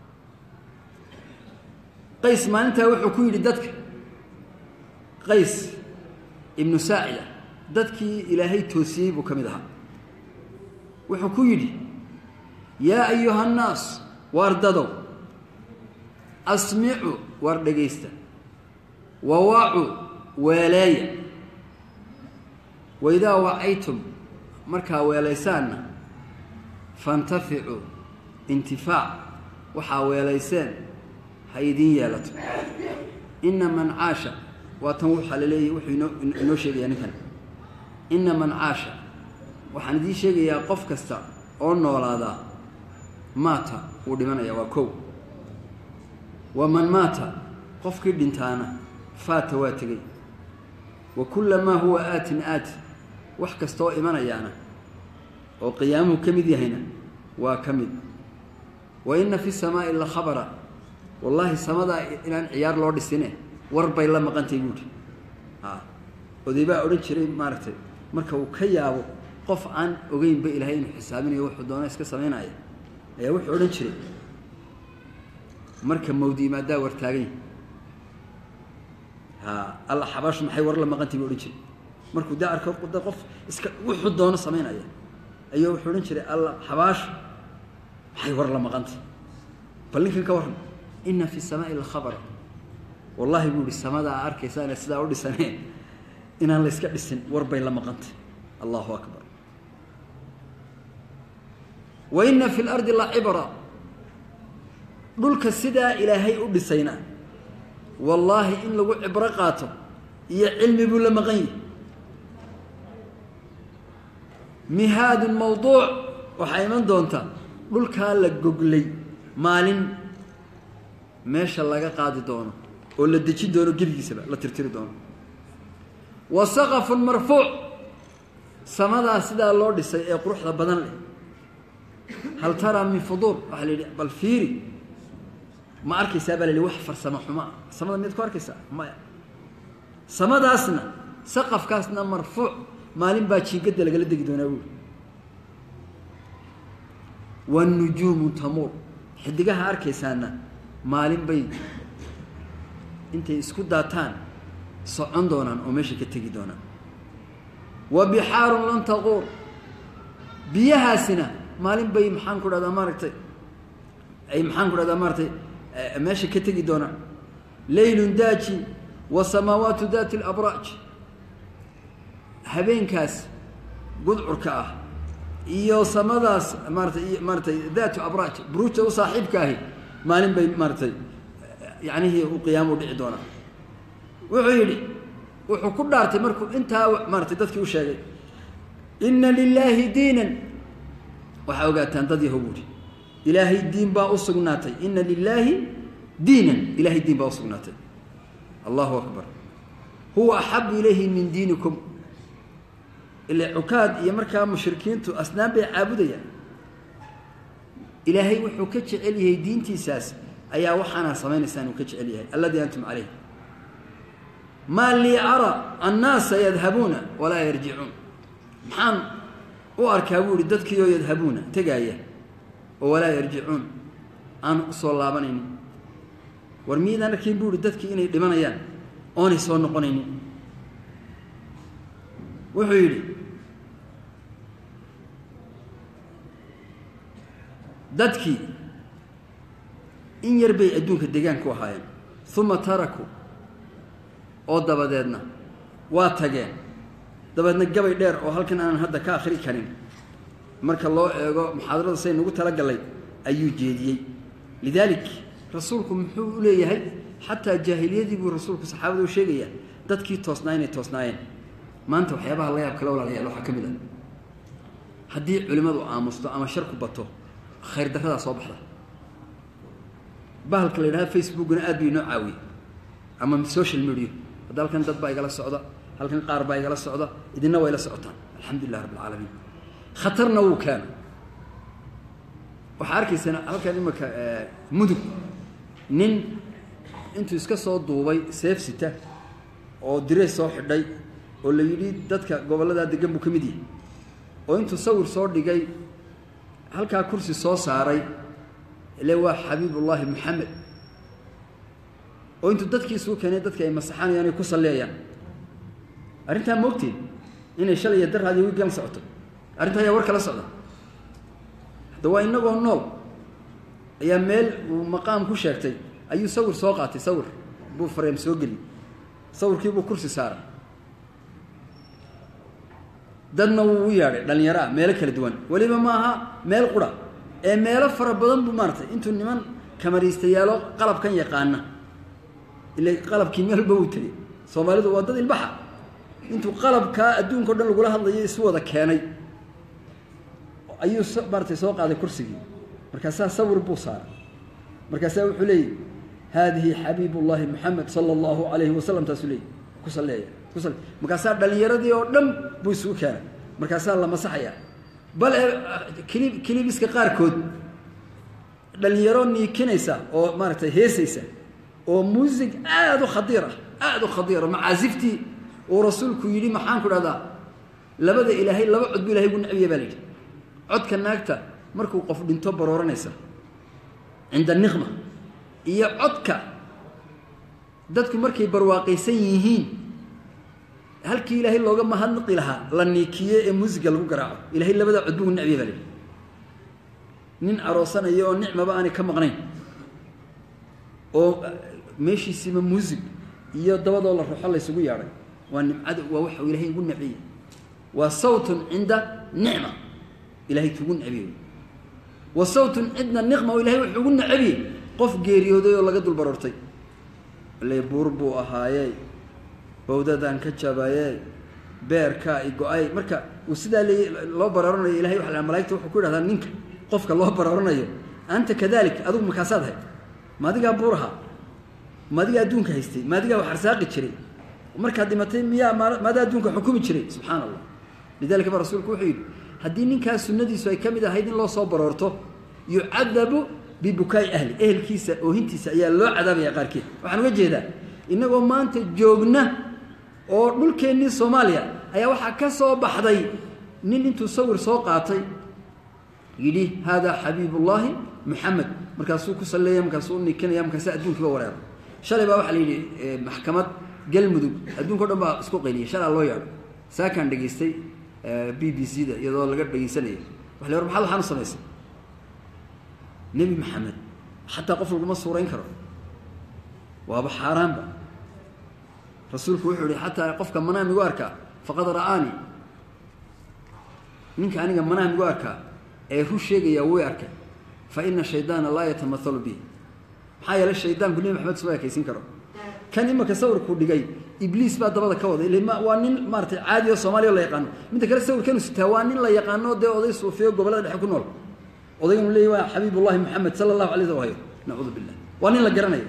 qays maalintaa wuxuu ku yidhi dadka qays ibnu saacida dadkii ilaahay toosiyey buu ka mid ahaa wuxuu ku yidhi yaa ayuha annaas waar dadow asmicu waar dhegaysta wawaacu weeleeya waidaa wacaytum markaa weelaysaanna fantaficuu intifaac waxaa weelayseen ha idiin yeelato inna man caasha waa tan waxaa la leeyahy wuxuu inoo inoo sheegayaa ninkan inna man caasha waxaan idiin sheegayaa qof kasta oo noolaadaa maata wuu dhimanayaa waa kow wa man maata qofkii dhintaana faata waa tegey wa kulla maa huwa aatin aati wax kastaoo imanayaana oo qiyaamuhu ka mid yahayna waa ka mid wa inna fi samaa'i la khabara wallaahi samadaa inaan ciyaar loo dhisine war bay la maqantay buuhi a oday baa odhan jiray maaragtay marka uu ka yaabo qof aan ogeynba ilaahay inuu xisaabinayo wuxuu doona iska samaynaya ayaa wuxuu odhan jiray marka mawdi imaadaa war taagany ha alla xabaashu maxay war la maqantay buu odhan jiray markuu daa arko da qof iska wuxuu doono samaynaya ayuu wuxuu odhan jiray alla xabaashu maxay war la maqantay bal ninkan ka warran inna fi samaa'i lakhabara wallahi buu ihi samadaa arkaysaane sidaa u dhisanee inaan la yska dhisin war bay la maqantay allahu akbar wa inna fi lardi la cibra dhulka sidaa ilaahay u dhisayna wallaahi in lagu cibro qaato iyo cilmi buu la maqan yahi mihaadun mawduuc waxaa iman doonta dhulkaa la goglay maalin meesha laga qaadi doono oo la dejin doono gebigiisaba la tirtiri doono wa saqafun marfuuc samadaa sidaa loo dhisay ee quruxda badan leh hal taraa min fuduur waxaa la yidhi bal fiiri ma arkaysaa baa la yidhi wax farsamo xumaa samada miyaad ku arkaysaa maya samadaasna saqafkaasna marfuuc maalin baa jiingadda lagala degi doonaa buuri wanujuumu tamuur xidigaha arkaysaana maalin bay intay isku daataan socon doonaan oo meesha ka tegi doonaan wa bixaarun lan taquur biyahaasina maalin bay maxaan ku dhahdaa maaragtay ay maxaan ku dhahdaa maaratay meesha ka tegi doonaan leylun daaji wa samaawaatu daati alabraaj habeenkaas gudcurka ah iyo samadaas maaratay maaratay daatu abraaj buruujta u saaxiibka ahi maalin bay maaratay yacnihii u qiyaamo u dhici doonaa wuxuu yidhi wuxuu ku dhaartay markuu intaa maaratay dadkii u sheegay inna lilaahi diinan waxaa ogaataan dad yahow buuhi ilaahay diin baa u sugnaatay inna lilaahi diinan ilaahay diin baa u sugnaatay allahu akbar huwa axabu ilayhi min diinikum ile cukaad iyo markaa mushrikiintu asnaan bay caabudayaan ilaahay wuxuu ka jecel yahay diintiisaas ayaa waxaanaa samaynaysaan uu ka jecel yahay alladii antum calayh maa lii ara annaasa yadhabuuna walaa yarjicuun maxaan u arkaa buu ihi dadkiioo yadhabuuna tegaaya oo walaa yarjicuun aan usoo laabanaynin war miidaan arkayn buu ihi dadkii inay dhimanayaan oonay soo noqonaynin wuxuu yidhi dadkii in yar bay adduunka degaan ku ahaayeen uma tarakuu oo dabadeedna waa tageen dabeedna gabay dheer oo halkan aanan hadda ka akhri karin marka loo eego muxaadarada say nagu talagallay ayuu jeediyey lidaalik rasuulku muxuu u leeyahay xataa jaahiliyadii buu rasuulku saxaabada u sheegayaa dadkii toosnaa inay toosnaayeen maanta waxyaabaha la yaab kale walaalayaal waxaa ka mid ah haddii culimmadu aamusto ama sharku bato khayr daradaa soo baxda bahalka la yidhahda facebookna aad bay inoo caawiyey ama social media hadda halkan dad baa igala socda halkan qaar baa igala socda idina way la socotaan alxamdulilah rabb alcaalamiin khatarna wuu keena waxaa arkaysaan halkan imika mudug nin intuu iska soo duubay seefsita oo direys soo xidhay oo la yidhi dadka gobolladaa degan buu ka mid yahay oo intuu sawir soo dhigay halkaa kursi soo saaray ile waa xabiibullaahi moxamed oo intuu dadkii isugu keenay dadka ay masaxanayaan ay ku salleeyaan arrintaa moogteen inay shalay iyo daraad iyo wiigan socoto arrintaa ayaa war kala socda hadda waa inagoo nool ayaa meel uu maqaam ku sheegtay ayuu sawir soo qaatay sawir buu fareem soo geli sawirkii buu kursi saaray dadna wuu u yeadhay dhallinyaraa meelo kala duwan weliba ma aha meel qura ee meelo fara badan buu maaratay intuu niman kamariistayaalo qalabkan yaqaana ila qalabkii meel walba wuu tegey soomaalidu waa dad ilbaxa intuu qalabkaa adduunka o dhan lagula hadlayo isu wada keenay ayuu maaratay soo qaaday kursigii markaasaa sawir buu saaray markaasaa wuxuu leeyahy haadihi xabiib ullaahi moxamed sala allahu alayhi wasalam taasuu leeyay ku salleeya kusal markaasaa dhallinyaradii oo dhan buu isugu keenay markaasaa la masaxaya bal kilib kilibiska qaarkood dhallinyaro niikinaysa oo maaragtay heesaysa oo muusig aada u khadiir ah aada u khadiira macaasiftii uu rasuulku yidhi maxaan ku dhahdaa labada ilaahay laba cod bu ilahay gu necbiya baa la yidhi codka naagta markuu qof dhinto barooranaysa cinda niqma iyo codka dadku markay barwaaqaysan yihiin halkii ilaahay looga mahadnaqi lahaa la niikiye ee muusiga lagu garaaco ilahay labadaa cod buu necbiya baa la yidhi nin aroosanaya oo nicmaba aanay ka maqnayn oo meeshiisiiba muusig iyo dabadoo la ruxo laysugu yeadhay waa nimcada waa waxa uu ilahay ugu necbiyey waa sawtun cinda nicma ilahay kugu necbiyey wa sawtun cinda niqma oo ilahay wuxuu ugu necbiyey qof geeriyooday oo laga dul baroortay le buur buu ahaaye bawdadaan ka jabaye beerkaa i go-ay marka uu sidaa le loo baraaranayo ilahay waa malaigta wuxuu ku yidhahdaa ninka qofka loo baraaranayo anta kadalik adigu makaasaad hay ma adigaa buuraha ma adigaa adduunka haystay ma adigaa wax arsaaqi jiray markaad dhimatay miyaa maadaa adduunka xukumi jiray subxaana allah lidalika ba rasuulku wuxuu yidhi haddii ninkaas sunnadiisu ay ka mid ahayd in loo soo baroorto yucadabu bibukaai ahli ehelkiisa oohintiisa ayaa loo cadaabaya qaarkeed waxaan uga jeedaa innagoo maanta joogna oo dhulkeennii soomaaliya ayaa waxaa ka soo baxday nin intuu sawir soo qaatay yidhi haadaa xabiibullaahi moxamed markaasuu ku salleeya markaasuu nikinaya markaasa adduunkiiba wareero shalay baa waxaa la yidhi maxkamad galmudug adduunka o dhan baa isku qayliyay shalaa loo yeedho saakaan dhegaystay b b c da iyadoo laga dhegaysanaya waa la war maxaad waxaan u samaysay nebi maxamed xataa qof laguma suurayn karo waaba xaaraanba rasuulku wuxuu yihi xataa qofka manaam igu arkaa faqad ra'aani ninka aniga manaam igu arkaa ee ru sheegaya way arkay fa ina shaydaana laa yatamaalu bihi maxaa yeelay shaydaanku nebi maxamed suma ekaysin karo kan imaka sawirku dhigay ibliis baa dabada ka waday ilma waa nin maaratay caadi oo soomaaliya la yaqaano midda kale sawirkanu sitaa waa nin la yaqaano dee oday suufiyo gobollada dhexe ku nool odayganu leeyahy waa xabiibullahi moxamed sala allahu alay sl hayo nacuudu billah waa nin la garanayo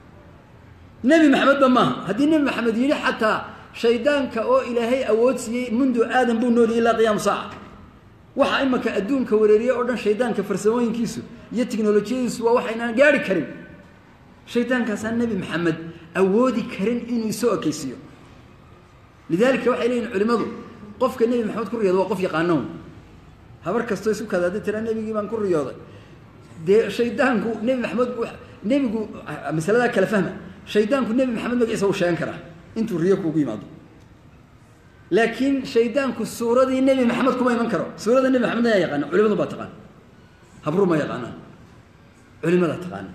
nebi maxamedba maaha haddii nebi maxamed yidhi xataa shaydaanka oo ilaahay awood siiyey mundu aadan buu nooliyay ilaa qiyaamu saaca waxa imaka adduunka wareeriye oo dhan shaydaanka farsamooyinkiisu iyo tiknolojiyadiisu waa waxaynaan gaari karin shaydaankaasaan nebi maxamed awoodi karin inuu isoo ekaysiiyo lidaalika waxay leeyihin culimmadu qofka nebi maxamed ku riyooda waa qof yaqaanown habar kastoo isu kada haddii tiraa nebigii baan ku riyooday dee shaydaanku nebi maxamed nebigu masaladaa kala fahma shaydaanku nebi maxamed magaciisa uu sheegan karaa intuu riyo kuugu yimaado laakiin shaydaanku suuradii nebi maxamed kuma iman karo suurada nebi maxamed ayaa yaqaana culimadu baa taqaana habru ma yaqaanaan culimadaa taqaana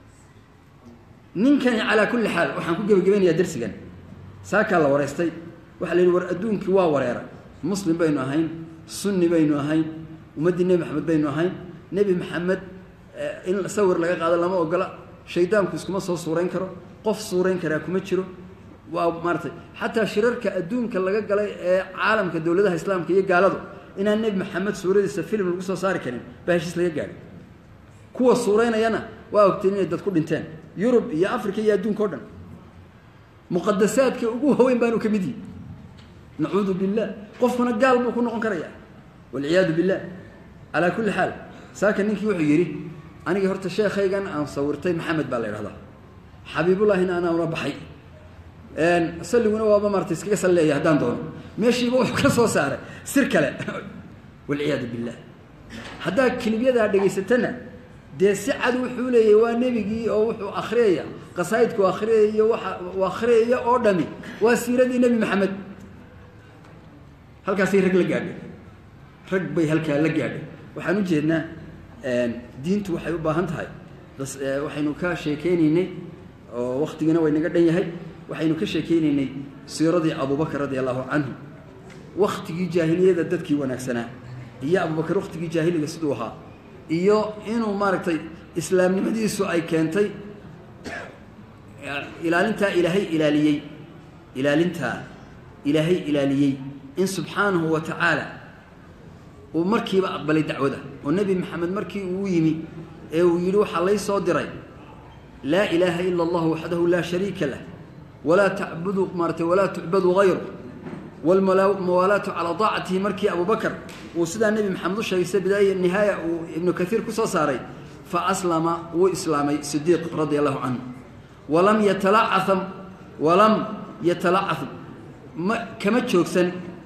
ninkani calaa kulli xaal waxaan ku gebagabeynayaa darsigan saakaa la wareystay waxaa la yidhi war adduunkii waa wareera muslim baynu ahayn sunni baynu ahayn ummaddii nebi maxamed baynu ahayn nebi maxamed in sawir laga qaado lama ogola shaydaanku iskuma soo suurayn karo qof suurayn karaa kuma jiro waa maaratay xataa shirarka adduunka laga galay ee caalamka dowladaha islaamka iyo gaaladu inaan nebi maxamed suuradiisa film lagu soo saari karin baa heshiis laga gaadhay kuwa suuraynayana waa ogteen inay dad ku dhinteen yurub iyo africa iyo adduunka o dhan muqadasaadka ugu haweyn baanu ka mid yihi nacuudu billah qofkuna gaal buu ku noqon karayaa walciyaadu billah calaa kulli xaal saaka ninkii wuxuu yidhi aniga horta sheekhaygan aan sawirtay maxamed baa la idhahdaa xabiibullahina anaa una baxay salliguna waaba maarata iskaga salleeya haddaan doono meeshiiba wuxuu ka soo saaray sir kale walciyaadu billah haddaa kilibyadaa dhegaysatana dee si cad wuxuu leeyahy waa nebigii oo wuxuu akhriyaya qasaa'idku akhriyaya waxa uu akhriyaya oo dhami waa siiradii nebi maxamed halkaasay rag la gaadhay rag bay halkaa la gaadhay waxaan u jeednaa diintu waxay u baahan tahay waxaynu ka sheekeynaynay oo waktigina way naga dhan yahay waxaynu ka sheekeynaynay siiradii abubakar radia allahu canhu waktigii jaahiliyada dadkii wanaagsanaa iyo abubakar waktigii jaahiliga siduu ahaa iyo inuu maaragtay islaamnimadiisu ay keentay ilaalintaa ilaahay ilaaliyey ilaalintaa ilaahay ilaaliyey in subxaanahu wa tacaala uu markiiba aqbalay dacwada oo nebi maxamed markii uu yimi ee uu yidhi waxaa lay soo diray laa ilaaha ila allah waxdahu laa shariika lah walaa tacbudu maaratay walaa tucbadu hayru walmuwaalaatu calaa daacatihi markii abubakar uu sidaa nebi maxamed u sheegay sida bidaaya nihaaya uu ibnu kaiir ku soo saaray fa aslama wuu islaamay sidiiq radia allahu canhu walam yatalacaa walam yatalacah ma kama joogsan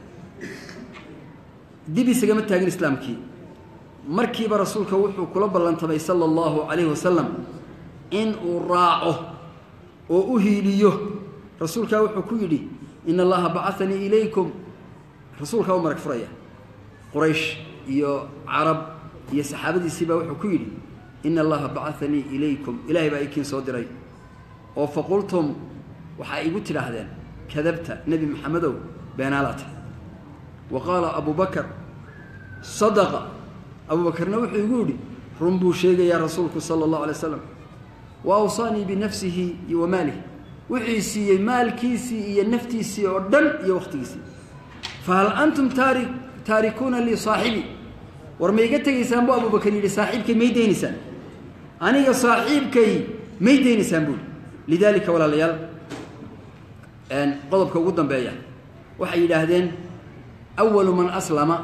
dib isagama taagin islaamkii markiiba rasuulka wuxuu kula ballantamay sala allahu calayhi wasalam in uu raaco oo u hiiliyo rasuulkaa wuxuu ku yidhi in allaha bacanii ilaykum rasuulkaa u marag furaya quraysh iyo carab iyo saxaabadiisii baa wuxuu ku yidhi ina allaha bacanii ilaykum ilaahay baa ikiin soo diray oo faqultum waxaa igu tidhaahdeen kadabta nebi maxamedow beenaalaata wa qaala abu bakar sadaqa abuubakarna wuxuu igu yidhi run buu sheegayaa rasuulku sala allahu alay slam wa awsaanii binafsihi iyo wa maalihi wuxuu siiyey maalkiisii iyo naftiisii oo dhan iyo wakhtigiisii fahal antum taari taarikuuna lii saaxibii war ma iga tegaysaan buu abubakar yidhi saaxiibkay may daynaysaan aniga saaxiibkay may daynaysaan buuhi lidaalika walaalayaal qodobka ugu dambeeya waxay yidhaahdeen awalu man aslama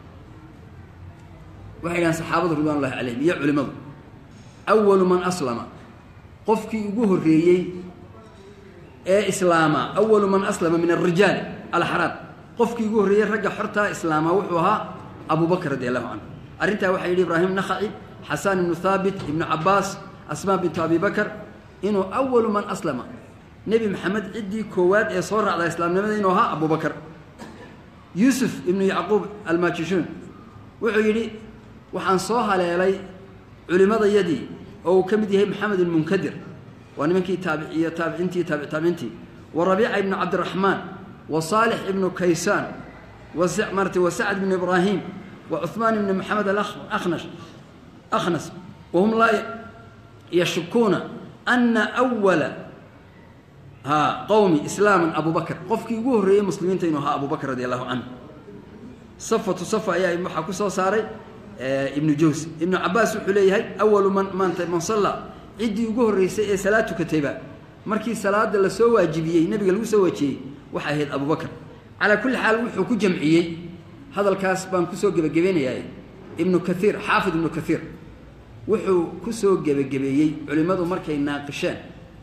waxay yidhahdeen saxaabadu ridwan ullahi calayhim iyo culimmadu awalu man aslama qofkii ugu horreeyey ee islaama awalu man aslama min alrijaal alxaraam qofkii ugu horreeyey ragga xortaa islaama wuxuu ahaa abu bakr radi allahu canhu arrintaa waxaa yidhi ibraahim nakhaci xasaan ibnu haabit ibnu cabaas asmaa bintu abi bakr inuu awalu man aslama nebi maxamed ciddii koowaad ee soo raacda islaamnimada inuu ahaa abu bakr yuusuf ibnu yacquub almaajishuun wuxuu yidhi waxaan soo haleelay culimmadayadii oo uu ka mid yahay maxamed ilmunkadir waa nimankii taabiciyo taabiciintii taabiciintii wa rabiica ibnu cabdiraxmaan wa saalix ibnu kaysaan marata wa sacd ibnu ibraahim wa cuhmaan ibnu maxamed alahnash akhnas wahum laa yashukuuna ana awala ha qowmi islaaman abubakr qofkii ugu horreeyey muslimiinta inuu ahaa abubakr radi allahu canhu safatu safa ayaa waxaa ku soo saaray ibnu jawsi ibnu cabaas wuxuu leeyahay awalu man maanta man salla ciddii ugu horreysay ee salaad tukatayba markii salaada lasoo waajibiyey nebiga lagu soo waajiyey waxay ahayd abubakr calaa kulli xaal wuxuu ku jamciyey hadalkaas baan kusoo gebagabaynayaa ibnu kaiir xaafid ibnu kaiir wuxuu kusoo gebagabeeyey culimmadu markay naaqisheen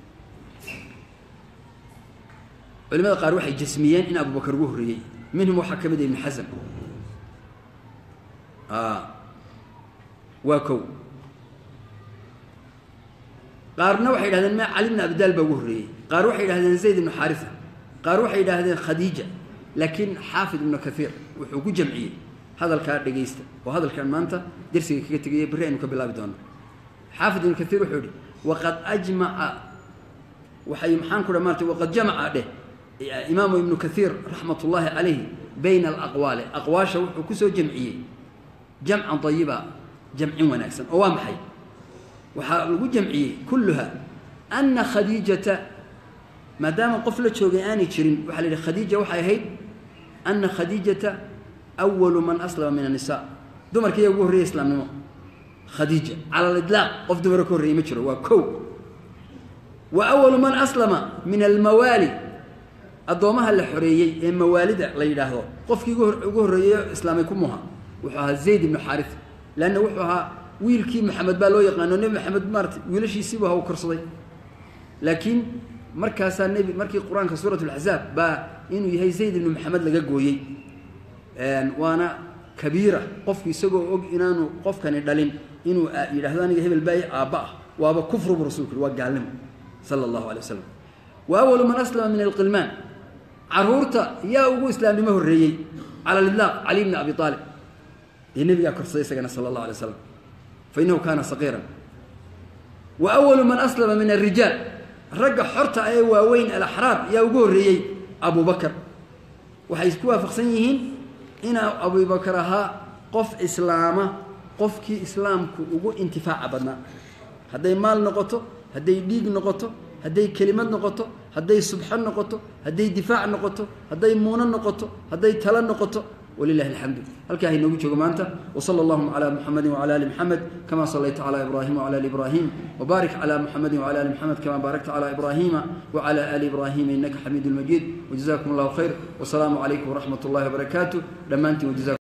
culimada qaar waxay jasmiyeen in abubakar ugu horreeyey minhum waxaa ka mid ah ibnu xasam waa kow qaarna waxay yidhahdeen ma cali bn abdaal baa ugu horreeyey qaar waxay yidhahdeen zayd ibnu xaarisa qaar waxay yidhaahdeen khadiija laakiin xaafid ibnu kaiir wuxuu ku jamciyey hadalkaa dhegaysta oo hadalkan maanta dersiga kaga tegaya berri aynu ka bilaabi doono xaafid ibnu kaiir wuxuu yihi waqad ajmaca waxay maxaan ku dha maarata waqad jamaca dheh imaamu ibnu kaiir raxmat ullaahi calayhi bayna alaqwaali aqwaasha wuxuu kusoo jamciyey jamcan ayiba jamcin wanaagsan oo waa maxay waxaa lagu jamciyey kulluha ana khadiijata maadaama qof la joogay aanay jirin waxaa la yidhi khadiija waxay ahayd ana khadiijata awalu man aslama min annisaa dumarkiiyaa ugu horreeyay islaamnimo khadiija cala aliطlaaq qof dumaro ka horreeyey ma jiro waa kow wa awalu man aslama min almawaali addoomaha la xoreeyey ee mawaalida la yidhaahdo qofkii ugu horreeyeyo islaamay ku muha wuxuu ahaa zayd ibnu xaaris leanna wuxuu ahaa wiilkii maxamed baa loo yaqaano nebi maxamed maarata wiilashiisiibu ha u korsaday laakiin markaasaa nebi markii qur-aanka suurat laxzaab baa inuu yahay zayd ibnu maxamed laga gooyey waana kabiira qofku isagoo og inaanu qofkani dhalin inuu yidhahdo aniga hebel baa aabba ah waaba kufru bu rasulku waa gaalnimo sala allahu alay wasalam wa awalu man aslama min alqilmaan caruurta yaa ugu islaamnimo horreeyey cala lidlaaq cali bni abi aalib dee nebigaa korsaday isagana sala allahu alay slam fa innahu kaana saqiiran wa awalu man aslama min alrijaal ragga xorta ee waaweyn alaxraar yaa ugu horreeyey abubakar waxay isku waafaqsan yihiin inaa abubakar ahaa qof islaama qofkii islaamku ugu intifaaca badnaa hadday maal noqoto hadday dhiig noqoto hadday kelimad noqoto hadday subxo noqoto hadday difaac noqoto hadday muuno noqoto hadday talo noqoto wlilahi alxamdu halkaa hainoogu joogo maanta wsala allahuma cala muxamedi wcala ali muxamed kama salayta cala ibrahima wcala ali ibrahim wbaarik cala muxamedi wcala ali muxamed kama baarakta cala ibrahima wcala ali ibrahima inaka xamiidu lmajiid wjazakum allahu khayr wsalaamu calaykum wraxmat اllahi wbarakaatu dhammaantiin